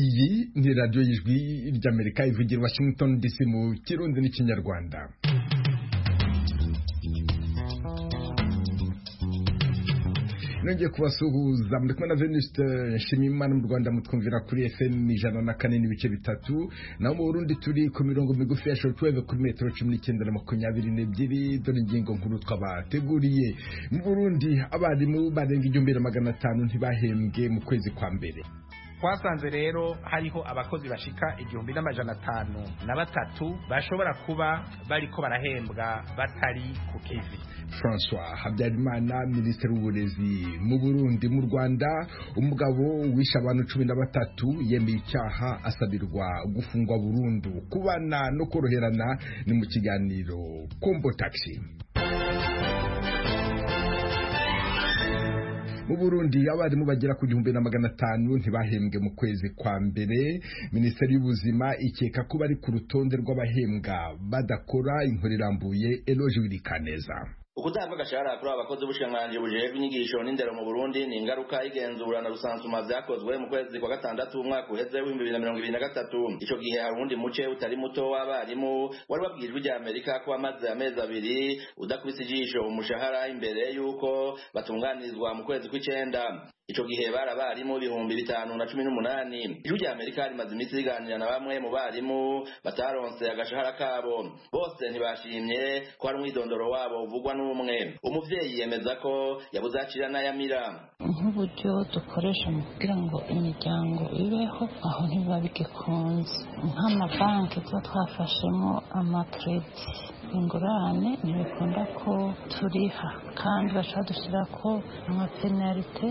iyi ni radiyo y'ijwi ry'amerika ivugira washington dc mu kirundi n'ikinyarwanda nongeye kubasuhuza muri kumwe na veniste nshimiyimana mu rwanda mutwumvira kuri fm ijana na kane n'ibice bitatu naho mu burundi turi ku mirongo migufi ya shortwave kuri metero cumi n'icyenda na makumyabiri n'ebyiri dore ingingo nkuru twabateguriye mu burundi abarimu barenga igihumbi na magana atanu ntibahembwe mu kwezi kwa mbere twasanze rero hariho abakozi bashika igihumbi n'amajana atanu na batatu bashobora kuba bariko barahembwa batari ku kivi francois habyarimana minisitiri w'uburezi mu burundi mu rwanda umugabo wishe abantu cumi na batatu yemeye icyaha asabirwa gufungwa burundu kubana no koroherana ni mu kiganiro kombo taxi mu burundi abarimu bagera ku gihumbi na magana atanu ntibahembwe mu kwezi kwa mbere minisiteri y'ubuzima ikeka ko bari ku rutonde rw'abahembwa badakora inkuru irambuye eloge wirikaneza ukutanga agashahara kuri aba bakozi b'ubushiranganji bujejwe inyigisho n'indero mu burundi ni ingaruka y'igenzura na rusansuma byakozwe mu kwezi kwa gatandatu umwaka uheze w'ibihumbi bibiri na mirongo ibiri na gatatu icyo gihe hari uwundi muce utari muto w'abarimu wari wabwiye ijwi ry'amerika ko wamaze amezi abiri udakubise ijisho umushahara imbere y'uko batunganirizwa mu kwezi kw'icenda ico gihe bari abarimu ibihumbi bitanu na cumi n'umunani ijwi rya amerika rimaze iminsi riganira na bamwe mu barimu bataronse agashahara kabo bose ntibashimye ko hari umwidondoro wabo uvugwa n'umwe umuvyeyi yemeza ko yabuze acira n'ayamira nk'uburyo dukoresha mu kugira ngo imiryango ibeho aho ntibiba bigikunze nk'amabanki tuba twafashemo amakeredi ingurane ntibikunda ko turiha kandi bashobora dushyira ko amapenalite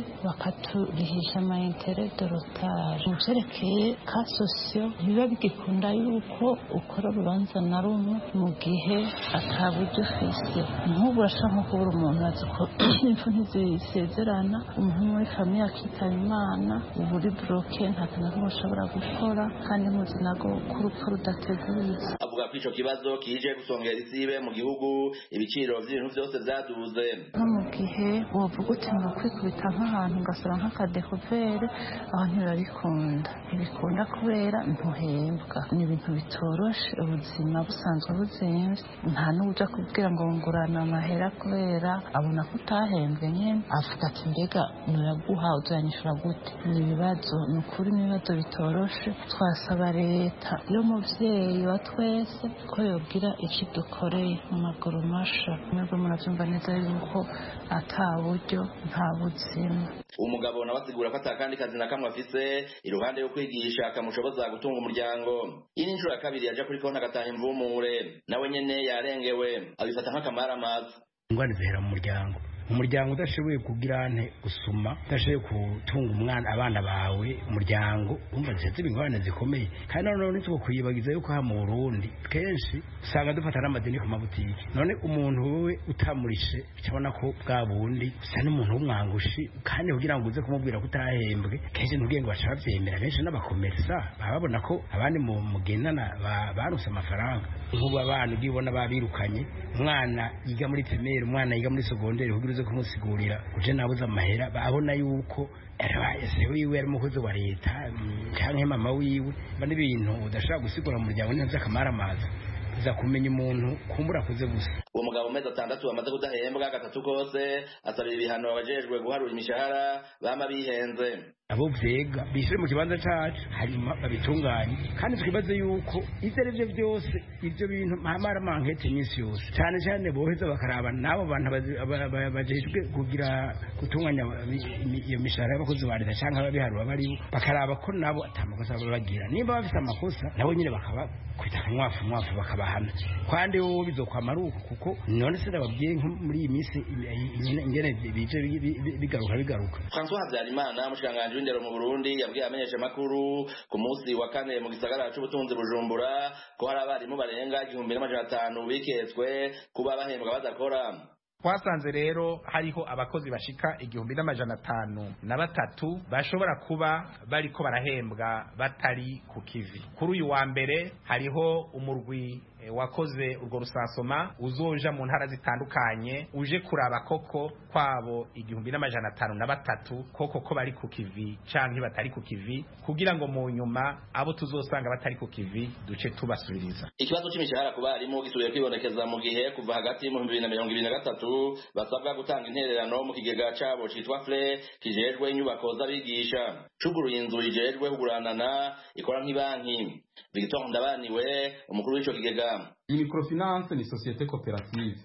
bakaturihisha amayintere de rotari mu byerekeye ka sosiyo ntibiba bigikunda yuko ukora urubanza na rumwe mu gihe ataburyo ufise nk'ubu urashaka nko kubura umuntu azi ko impfu ntizisezerana umuntu muri famiye akitaba imana uba uri buroke nta kintu n'umwe ushobora gukora kandi muzi nago ko urupfu rudateguye avuga ko icyo kibazo kije gusongera isibe mu gihugu ibiciro by'ibintu byose byaduze nko mu gihe wavuga uti ngo kwikubita nk'ahantu ugasura nk'akadekuvere aho ntibabikunda ntibikunda kubera ntuhembwa ni ibintu bitoroshe ubuzima busanzwe buzinze nta n'uburyo kubwira ngo ngurana amahera kubera abona ko utahembwe nyine avuga ati mbega nuraguha uzanyishura gute ni ibibazo ni ukuri ni ibibazo bitoroshe twasaba leta y'umubyeyi wa twese ko yobwira iki dukoreye mu maguru masha mwebwe murabyumva neza yuko ata buryo nta buzima umugabo nawe asigura ko atakandi kazi na kamwe afise iruhande yo kwigisha kamushoboza gutunga umuryango iyi ni inshuro ya kabiri yaje kuri konti agataha imvumure nawe nyene yarengewe abifata nk'akamaramaza ingwani zihera mu muryango umuryango udashoboye kugira ante gusoma udashoboye gutunga umwana abana bawe umuryango umva zifite ingorane zikomeye kandi noneho ntituko kuyibagiza yuko aha mu burundi kenshi usanga dufata n'amadeni ku mabutiki none umuntu wowe utamurishe urabona ko bwa bundi usa n'umuntu w'umwangushi kandi kugira ngo uze kumubwira ko utahembwe kenshi ntubwiye ngo bashaka babyemera benshi n'abakomerisa baba babona ko abandi mu mugendana baruse amafaranga nk'ubu abana ugiye ubona babirukanye umwana yiga muri pirimeri umwana yiga muri segonderi kugira uze kumusigurira uje nabuze amahera abona yuko ese wiwe ari umukozi wa leta cyangwa mama wiwe biba n'ibintu udashobora gusigura umuryango neza akamaramaza za kumenya umuntu kumbura akuze gusa uwo mugabo amezi atandatu bamaze kudahembwa gatatu kose asabira ibihano abajejwe guharura imishahara bama bihenze abo vyega bishyire mu kibanza cacu hanyuma babitunganye kandi twibaze yuko ivyo ari vyo vyose ivyo bintu mpamara mankete iminsi yose cane cane boheza bakaraba n'abo bantu bajejwe kugira gutunganya iyo mishahara y'abakozi ba leta canke ababiharura baribo bakaraba ko nabo atamakosa baba bagira nimba bafise amakosa nabo nyene bakabakwita akamwafu mwafu bakabahana kandi wowe bizokwama ari uko kuko none se ndababwiye nko muri iyi minsi ingene bije bigaruka bigaruka françois habyarimana mushikiranganji w'indero mu burundi yabwiye amenyesha makuru ku munsi wa kane mu gisagara c'ubutunzi bujumbura ko hari abarimu barenga igihumbi n'amajana atanu biketswe kuba bahembwa badakora twasanze rero hariho abakozi bashika igihumbi n'amajana atanu na batatu bashobora kuba bariko barahembwa batari ku kivi kuri uyu wa mbere hariho umurwi eh, wakoze urwo rusansoma uzoja mu ntara zitandukanye uje kuraba koko kwabo igihumbi n'amajana atanu na batatu koko ko bari ku kivi canke batari ku kivi kugira ngo mu nyuma abo tuzosanga batari ku kivi duce tubasubiriza ikibazo cy'imishahara ku barimu gisubiye kwibonekeza mu gihe kuva hagati mu bibiri na mirongo ibiri na gatatu basabwa gutanga intererano mu kigega cyabo cyitwa fre kijejwe inyubako z'abigisha cuguruye inzu ijejwe kuguranana ikora nk'ibanki victor ndabaniwe umukuru w'icyo kigega iyi microfinance ni sosiyete koperative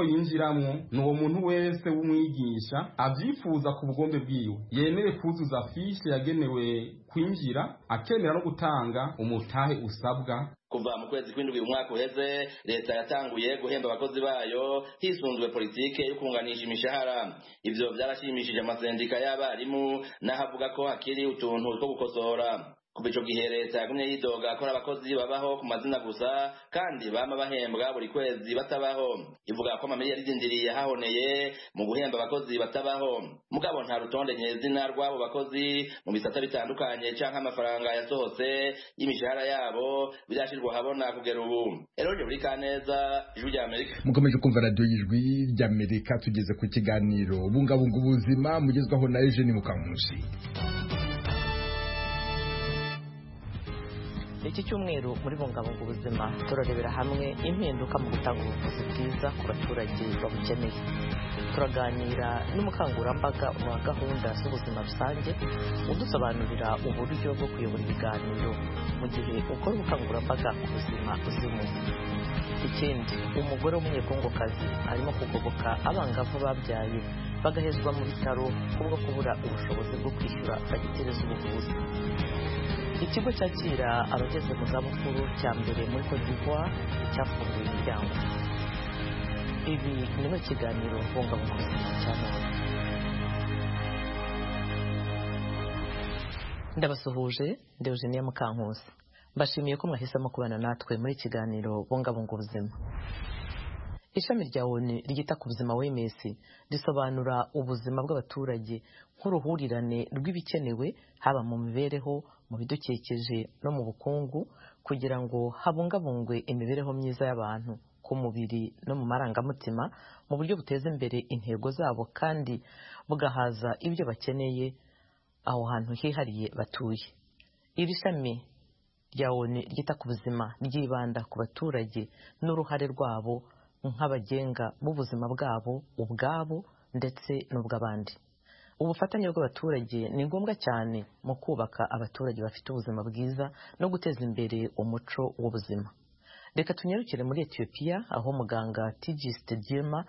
uwuzoyinjiramo ni uwo muntu wese w'umwigisha abyifuza ku bugombe bwiwe yemere kuzuza fishi yagenewe kwinjira akemera no gutanga umutahe usabwa kuva mu kwezi kw'indwi umwaka uheze leta yatanguye guhemba abakozi bayo hisunzwe politike yo kunganisha imishahara ibyo byarashimishije amasendika y'abarimu n'ahavuga ko hakiri utuntu two gukosora kuva ico gihe leta yagumye yidoga ko abakozi babaho ku mazina gusa kandi bama bahembwa buri kwezi batabaho ivuga ko amamiliyari izindiriye hahoneye mu guhemba abakozi batabaho mugabo nta rutonde nyezina rw'abo bakozi mu bisata bitandukanye canke amafaranga yasohotse y'imishahara yabo birashirwa habona kugera ubu eronje buri kaneza ijwi rya amerika mukomeje kumva radiyo y'ijwi ry'amerika tugeze ku kiganiro bungabunga ubuzima mugezwaho na eugene mukamusi iki cyumweru muri bungabunga ubuzima turarebera hamwe impinduka mu gutanga ubuvuzi bwiza ku baturage babukeneye turaganira n'umukangurambaga wa gahunda z'ubuzima rusange udusobanurira uburyo bwo kuyobora ibiganiro mu gihe ukora ubukangurambaga ku buzima buzima ikindi umugore w'umunyekongokazi arimo kugoboka abangavu babyaye bagahezwa mu bitaro kubwo kubura ubushobozi bwo kwishyura fagitire z'ubuvuzi ikigo cyakira abageze mu zabukuru cya mbere muri Cote d'Ivoire cyafunguye imiryango ibi ni mu kiganiro bungabunga ubuzima cya none ndabasuhuje deogenia mukankusi mbashimiye ko mwahisemo kubana natwe muri kiganiro bungabunga ubuzima ishami rya oni ryita ku buzima wms risobanura ubuzima bw'abaturage nk'uruhurirane rw'ibikenewe haba mu mibereho mu bidukikije no mu bukungu kugira ngo habungabungwe imibereho myiza y'abantu ku mubiri no mu marangamutima mu buryo buteza imbere intego zabo kandi bugahaza ibyo bakeneye aho hantu hihariye batuye iri shami rya oni ryita ku buzima ryibanda ku baturage n'uruhare rwabo nk'abagenga b'ubuzima bwabo ubwabo ndetse n'ubw'abandi ubufatanye bw'abaturage ni ngombwa cyane mu kubaka abaturage bafite ubuzima bwiza no guteza imbere umuco w'ubuzima reka tunyarukire muri etiyopiya aho muganga tigiste dirma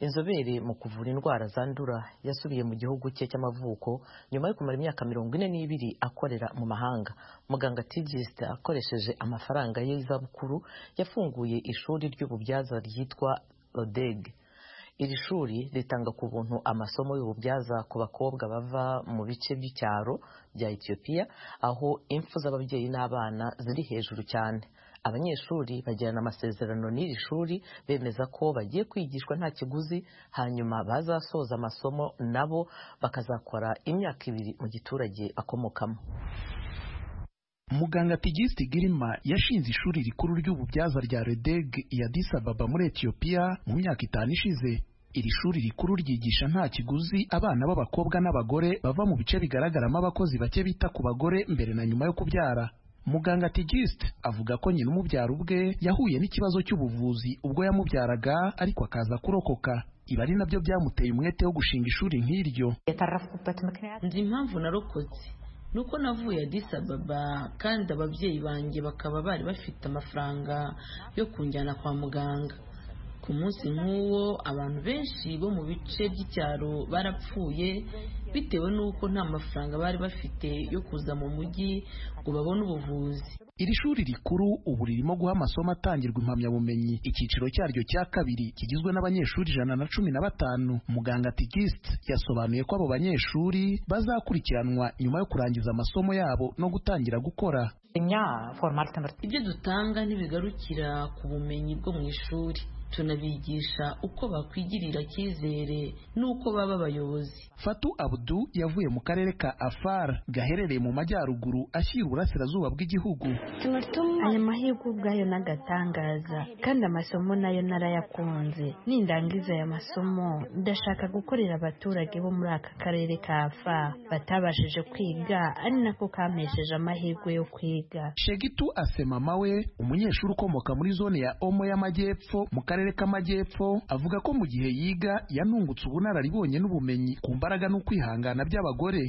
inzobere mu kuvura indwara zandura yasubiye mu gihugu cye cy'amavuko nyuma yo kumara imyaka mirongo ine n'ibiri akorera mu mahanga muganga tigiste akoresheje amafaranga ye y'izabukuru yafunguye ishuri ry'ububyaza ryitwa rodege iri shuri ritanga ku buntu amasomo y'ububyaza ku bakobwa bava mu bice by'icyaro bya etiyopiya aho impfu z'ababyeyi n'abana ziri hejuru cyane abanyeshuri bagirana amasezerano n'iri shuri bemeza ko bagiye kwigishwa nta kiguzi hanyuma bazasoza amasomo nabo bakazakora imyaka ibiri mu giturage bakomokamo muganga tigiste girima yashinze ishuri rikuru ry'ububyaza rya redeg ya disababa muri etiyopiya mu myaka itanu ishize iri shuri rikuru ryigisha nta kiguzi abana b'abakobwa n'abagore bava mu bice bigaragaramo abakozi bake bita ku bagore mbere na nyuma yo kubyara muganga tigiste avuga ko nyina umubyara ubwe yahuye n'ikibazo cy'ubuvuzi ubwo yamubyaraga ariko akaza kurokoka ibi ari nabyo byamuteye umwete wo gushinga ishuri nk'iryo nzi impamvu narokotse nuko navuye Addis Ababa kandi ababyeyi banjye bakaba bari bafite amafaranga yo kunjyana kwa muganga ku munsi nk'uwo abantu benshi bo mu bice by'icyaro barapfuye bitewe n'uko nta mafaranga bari bafite yo kuza mu mujyi ngo babone ubuvuzi iri shuri rikuru ubu ririmo guha amasomo atangirwa impamyabumenyi icyiciro cyaryo cya kabiri kigizwe n'abanyeshuri ijana na cumi na batanu muganga tigist yasobanuye ko abo banyeshuri bazakurikiranwa nyuma yo kurangiza amasomo yabo no gutangira gukora ibyo dutanga ntibigarukira ku bumenyi bwo mu ishuri tunabigisha uko bakwigirira cyizere n'uko baba abayobozi fatu abdu yavuye mu karere ka afar gaherereye mu majyaruguru ashyira uburasirazuba bw'igihugu aya mahirwe ubwayo n'agatangaza kandi amasomo nayo narayakunze nindangiza aya masomo ndashaka gukorera abaturage bo muri aka karere ka afar batabashije kwiga ari nako kampesheje amahirwe yo kwiga shegitu asemama we umunyeshuri ukomoka muri zone ya omo y'amajyepfo mu karere k'amajyepfo avuga ko mu gihe yiga yanungutse ubunararibonye n'ubumenyi ku mbaraga n'ukwihangana by'abagore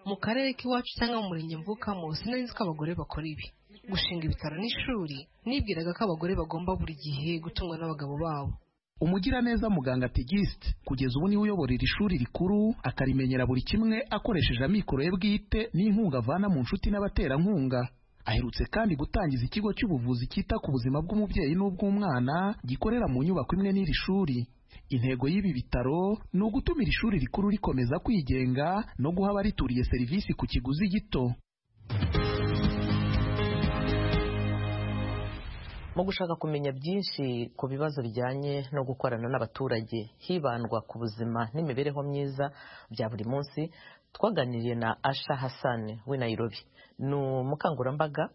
mu karere k'iwacu cyangwa mu murenge mvukamo sinari ko abagore bakora ibi gushinga ibitaro n'ishuri nibwiraga ko abagore bagomba buri gihe gutungwa n'abagabo babo umugiraneza muganga tegisite kugeza ubu niwe uyobora iri shuri rikuru akarimenyera buri kimwe akoresheje amikoro ye bwite n'inkunga avana mu nshuti n'abaterankunga aherutse kandi gutangiza ikigo cy'ubuvuzi cyita ku buzima bw'umubyeyi n'ubw'umwana gikorera mu nyubako imwe n'iri shuri intego y'ibi bitaro ni ugutuma iri shuri rikuru rikomeza kwigenga no guha abarituriye serivisi ku kiguzi gito mu gushaka kumenya byinshi ku bibazo bijyanye no gukorana n'abaturage hibandwa ku buzima n'imibereho myiza bya buri munsi twaganiriye na asha hasani w'i nairobi ni umukangurambaga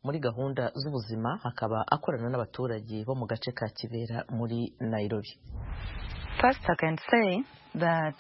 muri gahunda z'ubuzima akaba akorana n'abaturage bo mu gace ka kibera muri nairobi first i can say that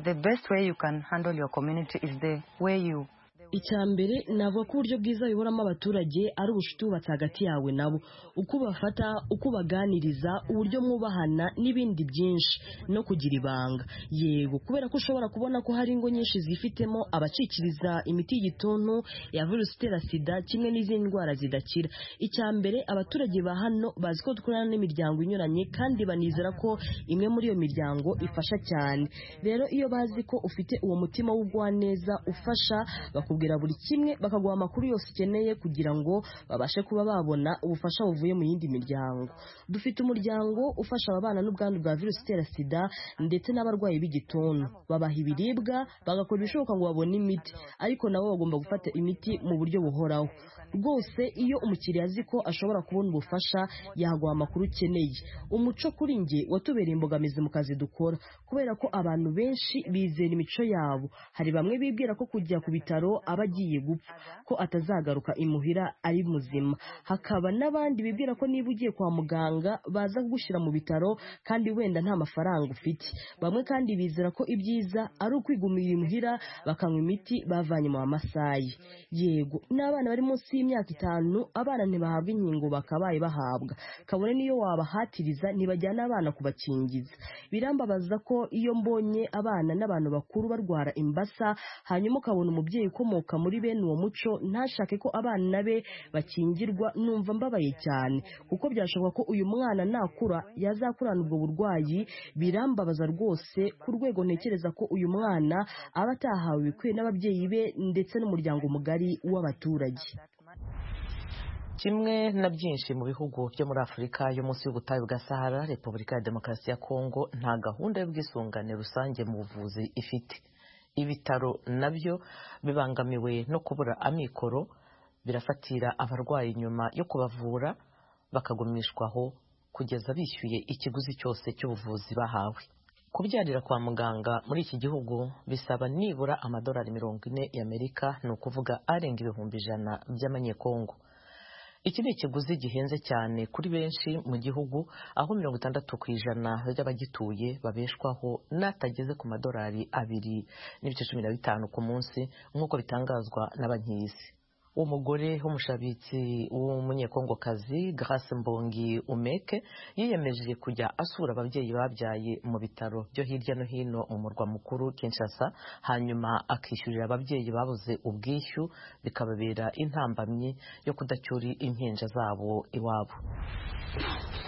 the best way you can handle your community is the way you icya mbere navuga ko uburyo bwiza biboramo abaturage ari ubucuti wubatse hagati yawe nabo uko ubafata uko ubaganiriza uburyo mwubahana n'ibindi byinshi no kugira ibanga yego kubera ko ushobora kubona ko hari ingo nyinshi zifitemo abacikiriza imiti y'igituntu ya virusi itera sida kimwe n'izindi ndwara zidakira icya mbere abaturage ba hano bazi ko dukorana n'imiryango inyuranye kandi banizera ko imwe muri iyo miryango ifasha cyane rero iyo bazi ko ufite uwo mutima w'ubugwaneza ufasha bakubwira buri kimwe bakaguha amakuru yose ukeneye kugira ngo babashe kuba babona ubufasha buvuye mu yindi miryango dufite umuryango ufasha ababana n'ubwandu bwa virusi itera sida ndetse n'abarwayi b'igituntu babaha ibiribwa bagakora ibishoboka ngo babone imiti ariko nabo bagomba gufata imiti mu buryo buhoraho rwose iyo umukiriya azi ko ashobora kubona ubufasha yaguha amakuru ukeneye umuco kuri nge watubereye imbogamizi mu kazi dukora kubera ko abantu benshi bizera imico yabo hari bamwe bibwira ko kujya ku bitaro aba agiye gupfa ko atazagaruka imuhira ari muzima hakaba n'abandi bibwira ko niba ugiye kwa muganga baza kugushyira mu bitaro kandi wenda nta mafaranga ufite bamwe kandi bizera ko ibyiza ari ukwigumira imuhira bakanywa imiti bavanye mu masayi yego n'abana bari munsi y'imyaka itanu abana ntibahabwa inkingo bakabaye bahabwa kabone niyo wabahatiriza ntibajyana abana kubakingiza birambabaza ko iyo mbonye abana n'abantu bakuru barwara imbasa hanyuma ukabona umubyeyi ukomoka muri bene uwo muco ntashake ko abana be bakingirwa numva mbabaye cyane kuko byashoboka ko uyu mwana nakura yazakurana ubwo burwayi birambabaza rwose ku rwego ntekereza ko uyu mwana aba atahawe ibikwiye n'ababyeyi be ndetse n'umuryango mugari w'abaturage kimwe na byinshi mu bihugu byo muri afurika yo munsi y'ubutayu bwa sahara repubulika ya demokarasi ya kongo nta gahunda y'ubwisungane rusange mu buvuzi ifite ibitaro nabyo bibangamiwe no kubura amikoro birafatira abarwayi nyuma yo kubavura bakagumishwaho kugeza bishyuye ikiguzi cyose cy'ubuvuzi bahawe kubyarira kwa muganga muri iki gihugu bisaba nibura amadolari mirongo ine y'amerika ni ukuvuga arenga ibihumbi ijana by'amanyekongo iki ni ikiguzi gihenze cyane kuri benshi mu gihugu aho mirongo itandatu ku ijana by'abagituye babeshwaho n'atageze ku madolari abiri n'ibice cumi na bitanu ku munsi nk'uko bitangazwa na banki y'isi umugore w'umushabitsi w'umunyekongokazi Grace mbongi umeke yiyemeje kujya asura ababyeyi babyaye mu bitaro byo hirya no hino mu murwa mukuru Kinshasa hanyuma akishyurira ababyeyi babuze ubwishyu bikababera intambamyi yo kudacyura impinja zabo iwabo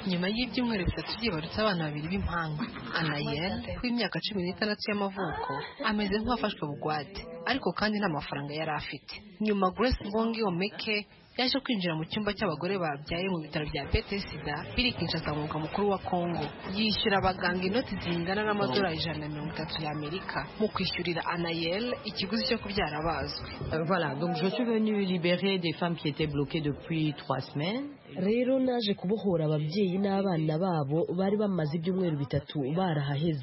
nyuma y'ibyumweru bitatu byibarutse abana babiri b'impanga anayel w'imyaka cumi n'itandatu y'amavuko ameze nk'uwafashwe bugwate ariko kandi nta mafaranga yari afite nyuma grace bongi omeke yaje kwinjira mu cyumba cy'abagore babyaye mu bitaro bya betesida biri kinshasa umwuga mukuru wa kongo yishyura abaganga inoti zingana n'amadolari ijana na mirongo itatu y'amerika mu kwishyurira anayel ikiguzi cyo kubyara abazwe voilà donc je suis venue libérer des femmes qui étaient bloquées depuis trois semaines rero naje kubohora ababyeyi n'abana babo bari bamaze ibyumweru bitatu barahaheze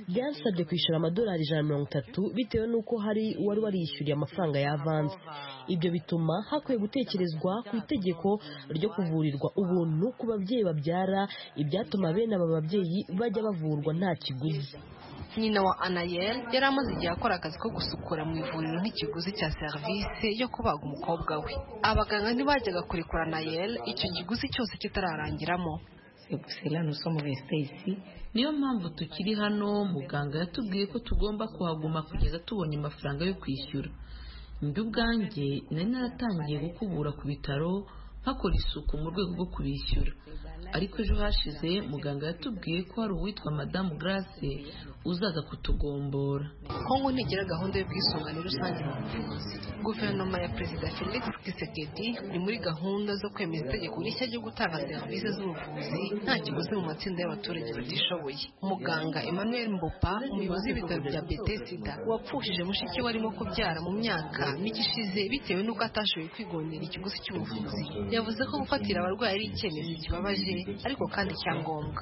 byansabye kwishyura amadolari ijana na mirongo itatu bitewe n'uko hari uwari warishyuriye amafaranga y'avansi ibyo bituma hakwiye gutekerezwa ku itegeko ryo kuvurirwa ubuntu ku babyeyi babyara ibyatuma bene aba babyeyi bajya bavurwa nta kiguzi nyina wa anayel yari amaze igihe akora akazi ko gusukura mu ivuriro nk'ikiguzi cya serivisi yo kubaga umukobwa we abaganga ntibajyaga kurekura anayel icyo kiguzi cyose kitararangiramo niyo mpamvu tukiri hano muganga yatubwiye ko tugomba kuhaguma kugeza tubonye amafaranga yo kwishyura njye ubwanjye nari naratangiye gukubura ku bitaro hakora isuku mu rwego rwo kubishyura ariko ejo hashize muganga yatubwiye ko hari uwitwa madamu garase uzaza kutugombora kongo ntigira gahunda y'ubwisungane rusange mu buvuzi guverinoma ya perezida felix kisekedi ni muri gahunda zo kwemeza itegeko rishya ryo gutanga serivisi z'ubuvuzi nta kiguzi mu matsinda y'abaturage batishoboye muganga emmanuel mbopa umuyobozi w'ibitaro bya betesida wapfushije mushiki we arimo kubyara mu myaka mike ishize bitewe n'uko atashoboye kwigondera ikiguzi cy'ubuvuzi yavuze ko gufatira abarwayi ari icyemezo kibabaje ariko kandi cya ngombwa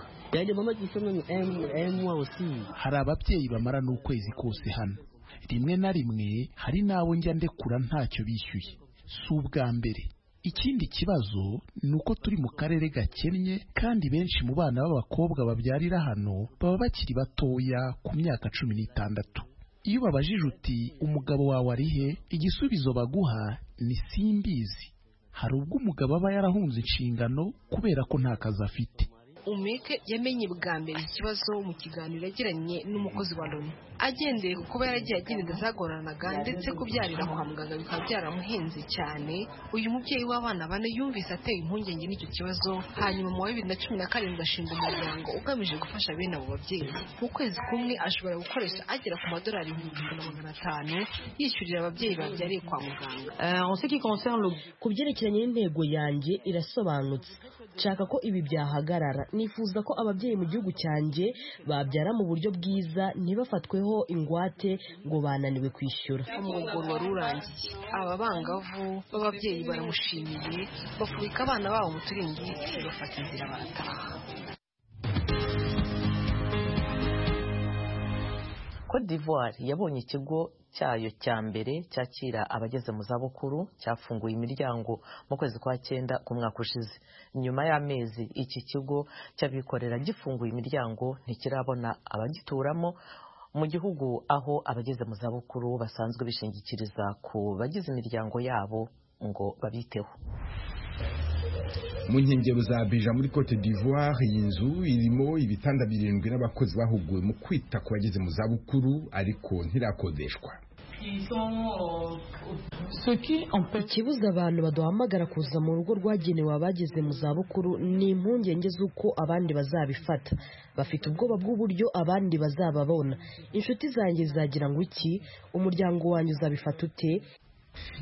hari ababyeyi bamara n'ukwezi kose hano rimwe na rimwe hari n'abo njya ndekura ntacyo bishyuye si ubwa mbere ikindi kibazo ni uko turi mu karere gakennye kandi benshi mu bana b'abakobwa babyarira hano baba bakiri batoya ku myaka cumi n'itandatu iyo babajije uti umugabo wawe ari he igisubizo baguha ni simbizi hari ubwo umugabo aba yarahunze inshingano kubera ko nta kazi afite umeke yamenye bwa mbere ikibazo mu kiganiro yagiranye n'umukozi wa loni agendeye ku kuba yaragiye agira inda zagoranaga ndetse kubyarira kwa muganga bikaba byaramuhenze cyane uyu mubyeyi w'abana bane yumvise ateye impungenge n'icyo kibazo hanyuma mu wa bibiri na cumi na karindwi ashinga umuryango ugamije gufasha bene abo babyeyi mu kwezi kumwe ashobora gukoresha agera ku madolari ibihumbi ijana na magana atanu yishyurira ababyeyi babyariye kwa muganga ku byerekeranye n'intego yanjye irasobanutse nshaka ko ibi byahagarara nifuza ko ababyeyi mu gihugu cyanjye babyara mu buryo bwiza ntibafatweho ingwate ngo bananiwe kwishyura umurongo wari urangiye aba bangavu b'ababyeyi baramushimiye bafubika abana babo mu turingiti bafata inzira barataha Cote d'Ivoire yabonye ikigo cyayo cya mbere cyakira abageze mu zabukuru cyafunguye imiryango mu kwezi kwa cyenda ku mwaka ushize nyuma y'amezi iki kigo cy'abikorera gifunguye imiryango ntikirabona abagituramo mu gihugu aho abageze mu zabukuru basanzwe bishingikiriza ku bagize imiryango yabo ngo babiteho mu nkengero za beja muri cote d'ivoire iyi nzu irimo ibitanda birindwi n'abakozi bahuguwe mu kwita ku bageze mu zabukuru ariko ntirakodeshwa ikibuza abantu baduhamagara kuza mu rugo rwagenewe abageze mu zabukuru ni impungenge z'uko abandi bazabifata bafite ubwoba bw'uburyo abandi bazababona inshuti zanjye zagira ngo iki umuryango wanjye uzabifata ute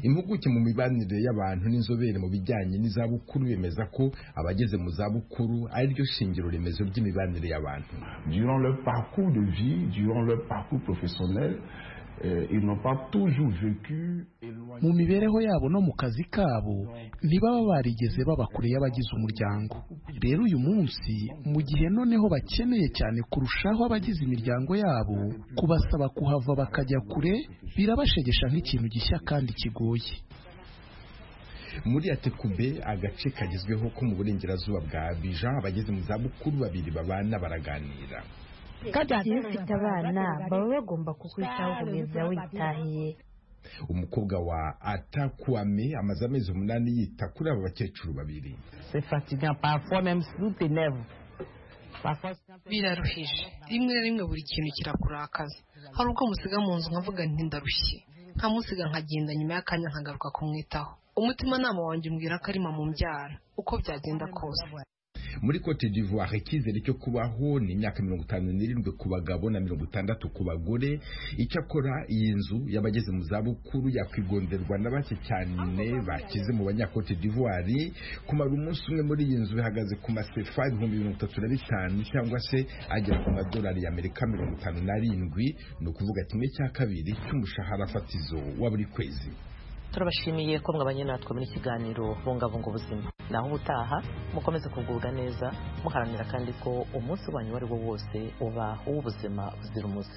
impuguke mu mibanire y'abantu n'inzobere mu bijyanye n'izabukuru bemeza ko abageze mu zabukuru ari ryo shingiro remezo ry'imibanire y'abantu durant leur parcours de vie durant leur parcours professionnel mu mibereho yabo no mu kazi kabo ntibaba barigeze baba kure y'abagize umuryango rero uyu munsi mu gihe noneho bakeneye cyane kurushaho abagize imiryango yabo kubasaba kuhava bakajya kure birabashegesha nk'ikintu gishya kandi kigoye muri atekube agace kagezweho ko mu burengerazuba bwa abija abageze mu zabukuru babiri babana baraganira iyo ufite abana baba bagomba kukwitaho kugeza witahiye umukobwa wa atakuame amaze amezi umunani yita kuri aba bakecuru babiri biraruhije rimwe na rimwe buri kintu kirakurakaza hari ubwo musiga mu nzu nkavuga nti ndarushye nkamusiga nkagenda nyuma y'akanya nkagaruka kumwitaho umutimanama wanjye umbwira ko ari mama umbyara uko byagenda kose muri cote d'ivoire icyizere cyo kubaho ni imyaka mirongo itanu n'irindwi ku bagabo na mirongo itandatu ku bagore icyakora iyi nzu y'abageze mu zabukuru yakwigonderwa na bake cyane bakize mu banyakote d'ivoire kumara umunsi umwe muri iyi nzu bihagaze ku masefa ibihumbi mirongo itatu na bitanu cyangwa se agera ku madolari y'amerika mirongo itanu n'arindwi ni ukuvuga kimwe cya kabiri cy'umushahara fatizo wa buri kwezi turabashimiye ko mwabanye natwe muri kiganiro bungabunga ubuzima naho ubutaha mukomeze kugubwa neza muharanira kandi ko umunsi wanyu uwo ari wo wose uba uw'ubuzima buzira umuze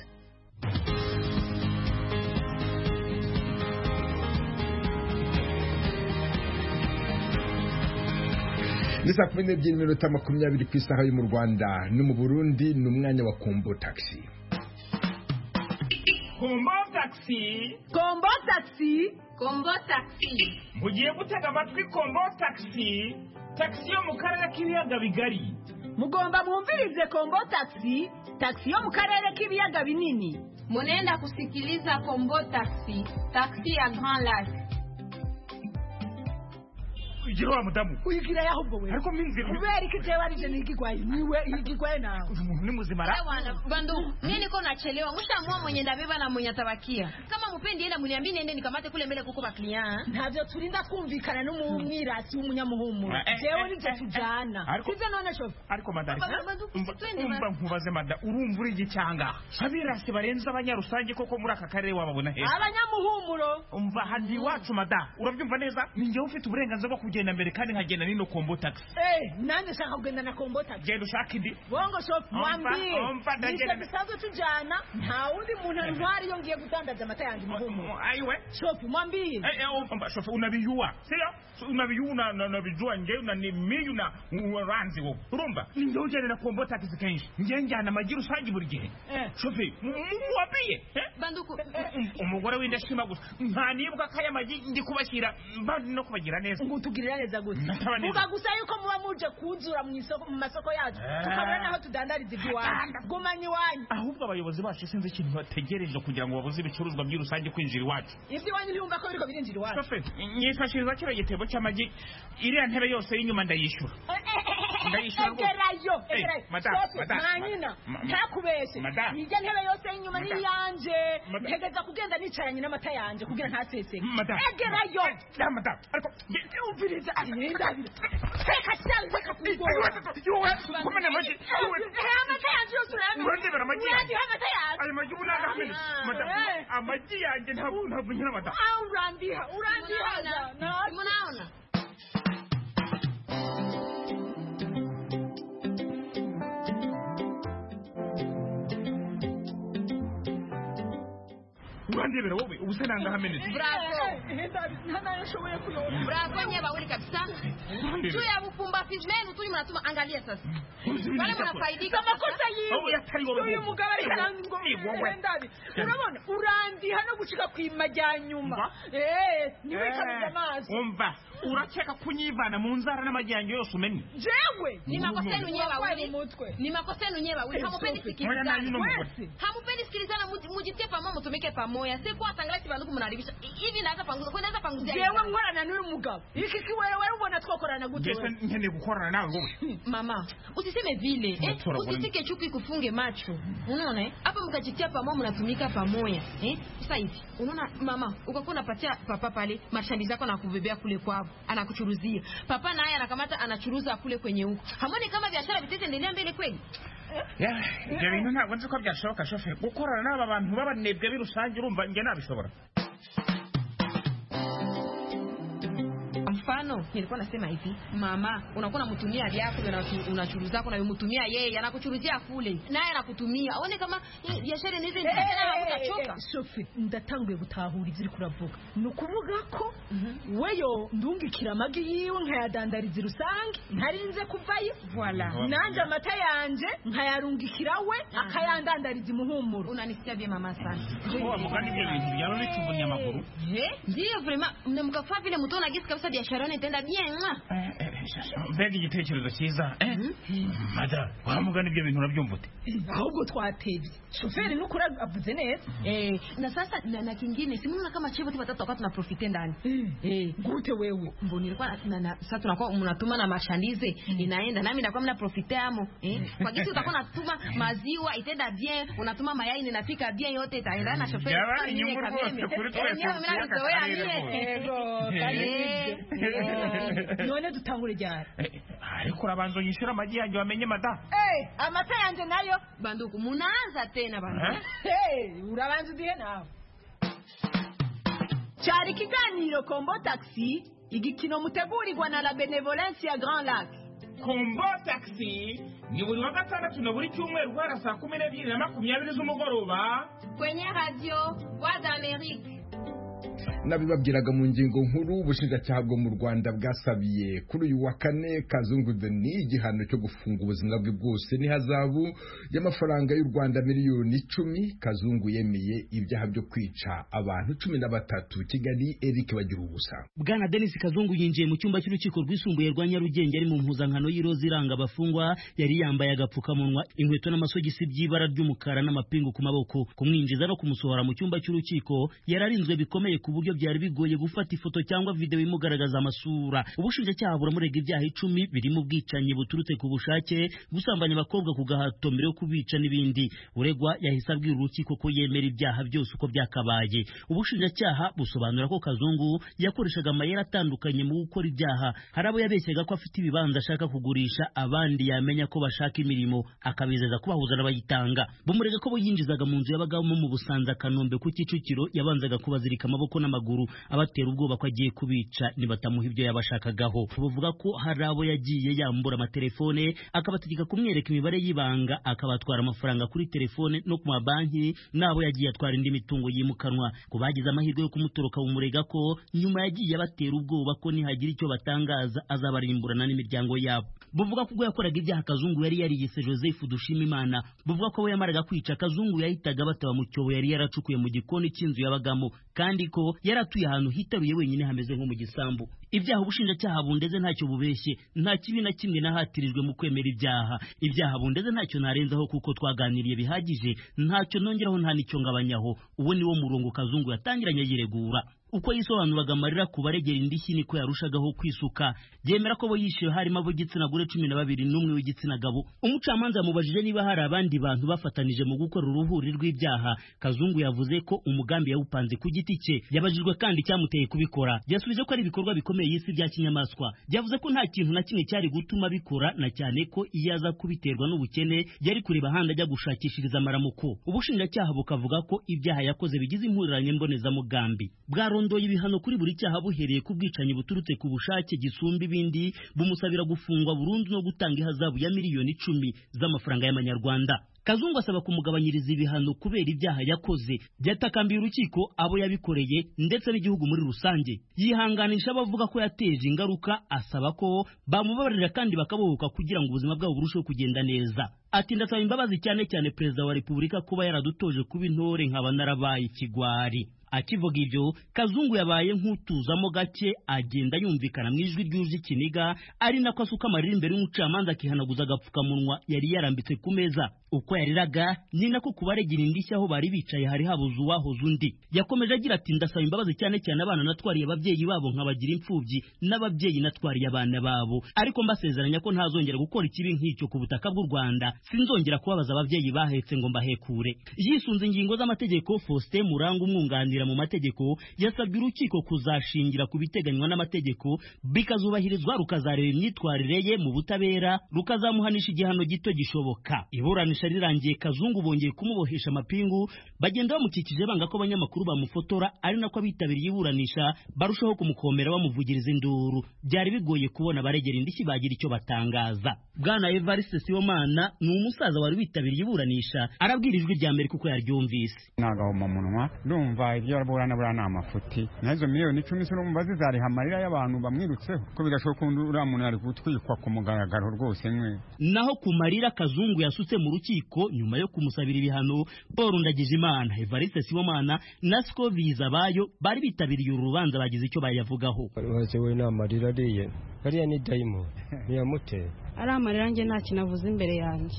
ni saa kumi n'ebyiri minota makumyabiri ku isaha yo mu rwanda no mu burundi ni umwanya wa kombo taxi kombo taxi kombo taxi kombo taxi mugiye gutega amatwi kombo taxi taxi yo mu karere k'ibiyaga bigari mugomba mwumvirize kombo taxi taxi yo mu karere k'ibiyaga binini munenda kusikiliza kombo taxi taxi ya grand lac igira wa mudamu uyigira yaho ubwo we ariko minzira kubera iki jewe arije nikigwaye niwe igigwaye nawe uyu muntu ni muzima ra Bwana bandugu mimi niko nachelewa mshaamua mwenye ndabeba na mwenye tabakia kama mupendi enda mniambie niende nikamate kule mbele kuko baklia ntavyo turinda kumvikana n'umwirasi w'umunyamuhumuro Eh, eh, jewe eh, nivyo eh, tujana ariko- sivyo none shofu ariko madari umva nkubaze mada urumva uri igicanga abirasi barenze abanyarusange koko muri aka karere wababona he abanyamuhumuro umva handi iwacu mada urabyumva neza ni njyewe ufite uburenganzira bwo kugenda mbere kandi nkagenda nino kombo taxi Eh, nanjye shaka kugenda na kombo taxi genda ushaka indi bongo shofu Omva, mwambie nivyo omva, ndagenda. bisanzwe tujana nta wundi muntu ntwari iyo ngiye gudandaza amata yanjye muhumuro ayiwe shofu mwambie Eh, eh, omba, shofu unabiyua sio So, unabiyua na- na- unabijua nje na ni miyu na uranzi wowe urumva ni njyewe ugenda na kombo taxi kenshi njyewe njyana amagi rusange buri gihe shofi mu- mu- muwabiye eh? banduku umugore w'indashima gusa nta nibwa kaya magi ndi kubashyira mbandi no kubagira neza ngo tugirira neza gute nataba vuga neza gusa yuko muba muje kunzura mu isoko mu masoko yacu Eh. tukabona naho tudandariza iby'iwanyu gumanye iwanyu ahubwo abayobozi bacu sinzi ikintu bategereje kugira ngo babuze ibicuruzwa by'i rusange kwinjira iwacu iby'iwanyu ntiyumva ko biriko birinjira iwanyu shoferi nyifashiriza kino gitebo cy'amagi iriya ntebe yose y'inyuma ndayishyura Ndayishyura rwose. egerayo Eh, egerayo madame, Stop, madame, mwanyina ma- ma- ntakubeshe madame. irya ntebe yose y'inyuma ni Madame. iyanjye Madame. ntegeza kugenda nicaranye n'amata yanjye kugira ntaseseke Madame. egerayo na madamu ariko umviriza indabira reka cyane reka kugora yowe kumena amagi yowe amata yanjye yose urayamenya urandebera amagi yanjye urandiha amata yanjye ayo magi ubu nagahamenye madamu Eh. amagi yanjye ntabwo ntabwo nkina madamu Ah, urandiha urandiha munaona urandebera wowe ubu se nangahamenye bravo bravo nyeba uli kabisa juu ya bupumbafizi lenu tuli mnatuma angalia sasa wale mnafaidika amakosa Oh, yatari wowe yiwe uyu wowe. mugabo ari Wowe. Wowe. ndabi urabona urandiha no gucika ku imajyanyuma eh niwe kabuza amazi umva urakeka kunyivana mu nzara n'amajyanye yose umenye jewe ni makosa yenu nyewe Warwaye wawili umutwe ni makosa yenu nyewe wawili Eh, hamupendi stop it. sikilizana Ngoja na yino mgodi. Wewe. hamupendi sikilizana muji- mujitie pamoja mutumike pamoja si kuwa tangalasi banduku mnaribisha hivi naweza panguza kwa naweza panguzia jewe nkorana n'uyu mugabo iki kiwewe ubona twakorana gute mbese wewe? nkeneye gukorana nawe wowe mama usiseme vile eh, Natura bwana. usitike chuki kufunge macho unaona eh? hapa mkajitia pamoja mnatumika pamoja eh? sasa hivi unaona mama ukakuwa unapatia papa pale mashambi zako na kubebea kule kwao anakuchuruzia papa naye anakamata anachuruza kule kwenye huko hamoni kama biashara vitaendelea mbele kweli ibyo bintu ntabwo nzi ko byashoboka shoferi gukorana n'aba bantu b'abanebwe b'i rusange urumva njye nabishobora Kwa mfano nilikuwa nasema hivi mama unakuwa unamtumia vyako ndio unachu- unachuruza zako unayomtumia yeye anakuchuruzia kule naye anakutumia aone kama eh, biashara inaweza Eh, eh, endelea na eh, eh, utachoka Sophie, ndatanguye gutahura ibyo uri kuravuga ni ukuvuga ko weyo ndungikira amagi yiwe nkayadandariza rusange ntarinze kuvayo Voilà. nanjye amata yanjye nkayarungikira we akayandandariza imuhumuro unanisikia vye mama sana uwo mugani ibyo bintu byaba bituvunnye amaguru Eh, ndiyo vrema mnamkafaa vile mutaona gisi kabisa biashara yenu itaenda bien mwa. mbega igitekerezo cyiza eh? madamu wa mugani ibyo bintu urabyumva ute ahubwo twatebye shoferi nukuri avuze neza eh, na sasa na, na kingine simuona kama chivo tu watatu wakati tunaprofite ndani eh, gute wewe mbo nilikuwa na- na, na, sasa tunakuwa mnatuma na mashandize inaenda nami nakuwa mnaprofite amo eh, kwa gisi utakuwa natuma maziwa itaenda bien unatuma mayai ninapika bien yote itaendana na shoferi Jamani, Sasa mimi nyungu rwose, kameme. kuri Eh, twese, mimi mnazoea karire mie. rwose. Eh, eh. none dutangure ryari Eh, ariko urabanza unyishyura amagi yanjye wamenye madamu Eh, amata yanjye nayo banduku munaanza tena banduku Eh? Hey, urabanza udihe nawe cyari ikiganiro kombo taxi igikino mutegurirwa na la benevolence ya grand lac kombo taxi ni buri wa gatandatu na buri cyumweru guhera saa kumi n'ebyiri na makumyabiri z'umugoroba kwenye radio voix d'amerique nabibabwiraga mu ngingo nkuru ubushinjacyaha bwo mu rwanda bwasabiye kuri uyu wa kane kazungu deni igihano cyo gufunga ubuzima bwe bwose n'ihazabu y'amafaranga y'u rwanda miliyoni icumi kazungu yemeye ibyaha byo kwica abantu cumi na batatu kigali eric bagira ubusa bwana denise kazungu yinjiye mu cyumba cy'urukiko rwisumbuye rwa nyarugenge ari mu mpuzankano y'iroza iranga abafungwa yari yambaye agapfukamunwa inkweto n'amasogisi by'ibara ry'umukara n'amapingu ku maboko kumwinjiza no kumusohora mu cyumba cy'urukiko yari arinzwe bikomeye ku buryo byari bigoye gufata ifoto cyangwa video imugaragaza amasura ubushinjacyaha buramurega ibyaha icumi birimo ubwicanyi buturutse ku bushake gusambanya abakobwa ku gahato mbere yo kubica n'ibindi uregwa yahise abwira urukiko ko yemera ibyaha byose uko byakabaye ubushinjacyaha busobanura ko kazungu yakoreshaga amayeri atandukanye mu gukora ibyaha hari abo yabeshyaga ko afite ibibanza ashaka kugurisha abandi yamenya ko bashaka imirimo akabizeza kubahuza n'abayitanga bumurega ko bo yinjizaga mu nzu y'abagabo mu busanza kanombe ku kicukiro yabanzaga kubazirika amaboko n'amaguru abatera ubwoba ko agiye kubica nibatamuha ibyo yabashakagaho bavuga ko hari abo yagiye yambura amatelefone akabategeka kumwereka imibare y'ibanga akabatwara amafaranga kuri telefone no ku mabanki n'abo yagiye atwara indi mitungo yimukanwa ku bagize amahirwe yo kumutoroka bumurega ko nyuma yagiye abatera ubwoba ko nihagira icyo batangaza azabarimburana n'imiryango yabo buvuga ko ubwo yakoraga ibyaha kazungu yari yariyise joseph dushimimana buvuga ko we yamaraga kwica kazungu yahitaga bataba mu cyobo yari yaracukuye mu gikoni cy'inzu yabagamo kandi ko yari atuye ahantu hitaruye wenyine hameze nko mu gisambu ibyaha ubushinjacyaha bundeze ntacyo bubeshye nta kibi na kimwe nahatirijwe mu kwemera ibyaha ibyaha bundeze ntacyo narenzaho kuko twaganiriye bihagije ntacyo nongeraho nta n'icyo ngabanyaho uwo ni wo murongo kazungu yatangiranye yiregura uko yisobanuraga amarira ku baregera indishyi niko yarushagaho kwisuka byemera ko bo yishyuwe harimo ab'igitsina gore cumi na babiri n'umwe w'igitsina gabo umucamanza yamubajije niba hari abandi bantu bafatanije mu gukora uruhuri rw'ibyaha kazungu yavuze ko umugambi yawupanze ku giti cye yabajijwe kandi icyamuteye kubikora yasubije ko ari ibikorwa bikomeye y'isi bya kinyamaswa yavuze ko nta kintu na kimwe cyari gutuma abikora na cyane ko iyo aza kubiterwa n'ubukene yari kureba ahandi ajya gushakishiriza amaramuko ubushinjacyaha bukavuga ko ibyaha yakoze bigize impuriranye mbonezamugambi bwarondoye yarondoye ibihano kuri buri cyaha buhereye ku bwicanyi buturutse ku bushake gisumba ibindi bumusabira gufungwa burundu no gutanga ihazabu ya miliyoni icumi z'amafaranga y'amanyarwanda kazungu asaba kumugabanyiriza ibihano kubera ibyaha yakoze byatakambiye urukiko abo yabikoreye ndetse n'igihugu muri rusange yihanganisha abavuga ko yateje ingaruka asaba ko bamubabarira kandi bakabohoka kugira ngo ubuzima bwabo burusheho kugenda neza ati ndasaba imbabazi cyane cyane perezida wa repubulika kuba yaradutoje kuba intore nkaba narabaye ikigwari akivuga ibyo kazungu yabaye nk'utuzamo gake agenda yumvikana mu ijwi ryuje ikiniga ari nako asuka amarira imbere y'umucamanza akihanaguza agapfukamunwa yari yarambitse ku meza uko yariraga ni nako kubaregera indishyi aho bari bicaye hari habuze uwahoze undi yakomeje agira ati ndasaba imbabazi cyane cyane abana natwariye ababyeyi babo nkabagira imfubyi n'ababyeyi natwariye abana babo ariko mbasezeranya ko ntazongera gukora ikibi nk'icyo ku butaka bw'u rwanda sinzongera kubabaza ababyeyi bahetse ngo mbahekure yisunze ingingo z'amategeko faustin muranga umwunganira mu mategeko yasabye urukiko kuzashingira ku biteganywa n'amategeko bikazubahirizwa rukazareba imyitwarire ye mu butabera rukazamuhanisha igihano gito gishoboka iburanisha rirangiye kazungu bongeye kumubohesha amapingu bagenda bamukikije banga ko abanyamakuru bamufotora ari nako abitabiriye iburanisha barushaho kumukomera bamuvugiriza induru byari bigoye kubona abaregera indishyi bagira icyo batangaza bwana evariste sibomana ni umusaza wari witabiriye iburanisha arabwira ijwi rya mbere kuko yaryumvise nagahoma munwa ndumva ibyo araburana buriya ni amafuti n'izo miliyoni icumi se urumva zizariha amarira y'abantu bamwirutseho ko bidashoboka undi uriya muntu ari gutwikwa ku mugaragaro rwose mwe naho ku marira kazungu yasutse mu rukiko rukiko nyuma yo kumusabira ibihano Paul Ndagijimana Evariste Sibomana na Siko Bizabayo bari bitabiriye urubanza bagize icyo bayavugaho baje we namarira ariye ariya ni daimon ntiyamuteye ari amarira njye nta kinavuze imbere yanjye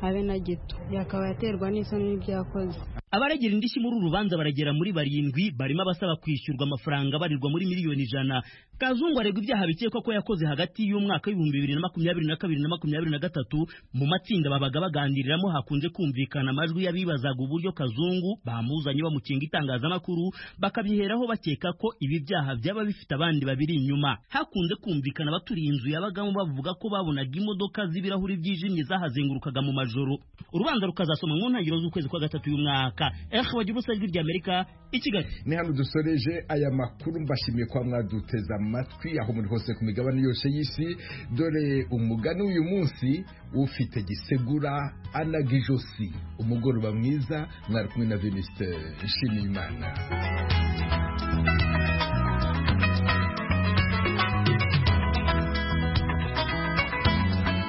habe na gito yakaba yaterwa n'isoni n'ibyakoze abaregera indishyi muri uru rubanza baragera muri barindwi barimo abasaba kwishyurwa amafaranga barirwa muri miliyoni ijana kazungu aregwa ibyaha bikekwa ko yakoze hagati y'umwaka w'ibihumbi bibiri na makumyabiri na kabiri na makumyabiri na gatatu mu matsinda babaga baganiriramo hakunze kumvikana amajwi y'abibazaga uburyo kazungu bamuzanye bamukinga itangazamakuru bakabyiheraho bakeka ko ibi byaha byaba bifite abandi babiri inyuma hakunze kumvikana abaturiye inzu yabagamo bavuga ko babonaga imodoka z'ibirahuri byijimye zahazengurukaga mu majoro urubanza rukazasoma mu ntangiriro z'ukwezi kwa gatatu y'umwaka runaka efu wagira ubusa ijwi rya amerika i kigali ni hano dusoreje aya makuru mbashimiye kuba mwaduteze amatwi aho muri hose ku migabane yose y'isi dore umugani w'uyu munsi ufite gisegura anaga ijosi umugoroba mwiza mwari kumwe na venisite nshimiyimana